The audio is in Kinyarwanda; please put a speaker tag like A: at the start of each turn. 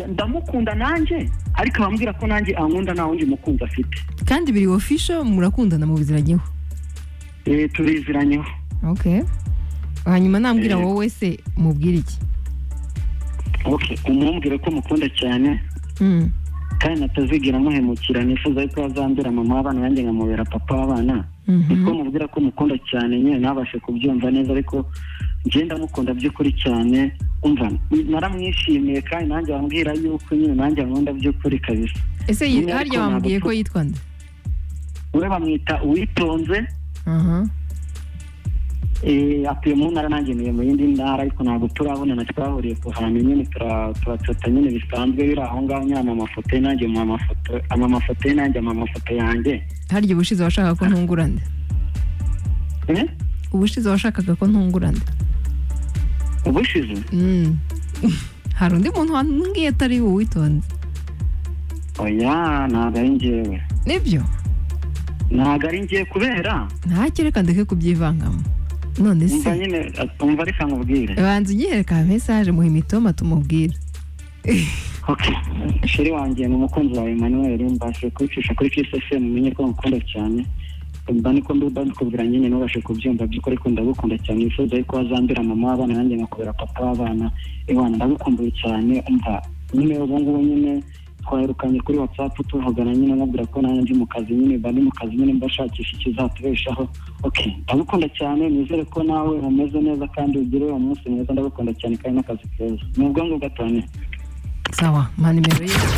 A: ndamukunda nanjye ariko abambwira ko nanjye ankunda nta wundi mukunzi afite
B: kandi biri ofisho murakundana mubiziranyeho
A: Eh, turiziranyeho
B: ok hanyuma nambwira
A: Eh.
B: wowe wese mubwire iki
A: okay umumbwire ko mukunda cyane
B: Mm.
A: kandi natazigera muhemukira nifuza yuko azambera mama w'abana yanjye nkamubera papa w'abana
B: Mhm.
A: niko mubwira ko mukunda cyane nyine ntabashe kubyumva neza ariko njye ndamukunda by'ukuri cyane umva n- naramwishimiye kandi nanjye ambwira yuko nyine nanjye nkunda by'ukuri kabisa
B: ese yi-
A: Nyine
B: harya
A: ariko
B: bamubwiye
A: ntabwo
B: ko yitwa nde
A: we bamwita uwitonze
B: aha
A: eh, atuye mu ntara nanjye ntuye mu yindi ntara ariko ntabwo turabonana twahuriye ku hantu nyine tura- turatota nyine bisanzwe biri aho ngaho nyine ama mafoto ye nanjye ama mafoto ama mafoto ye nanjye ama mafoto yanjye
B: harya ubushize washakaga ko ntungura nde
A: Eh?
B: ubushize washakaga ko ntungura nde
A: ubushize
B: Mm. hari undi muntu wambwiye atari wowe witonze
A: oya ntabwo ari njyewe
B: nibyo
A: ntabwo ari njye kubera
B: ntakere ndeke kubyivangamo none
A: umva
B: se
A: nyine umva reka nkubwire
B: banza ugihereka mesaje muhe imitoma tumubwire
A: okay sheri wanjye ni umukunzi wawe emmanuel mbashe kwicisha kuri kisesemu umenye ko ngukunda cyane mba niko mbiba ndikubwira nyine ntubashe kubyumva by'ukuri ko ndagukunda cyane wifuza yuko wazambira mama w'abana nanjye nkakubera papa w'abana iwana ndagukumbuye cyane umva nyine ubu ngubu nyine twaherukanye kuri watsapu tuvugana nyine mubwira ko nanjye ndi mu kazi nyine mba ndi mu kazi nyine mbashakisha ikizatubeshaho okay ndagukunda cyane nizere ko nawe umeze neza kandi ugire umunsi mwiza ndagukunda cyane kandi n'akazi keza ni ubwangu gatane
B: sawa mpa nimero ye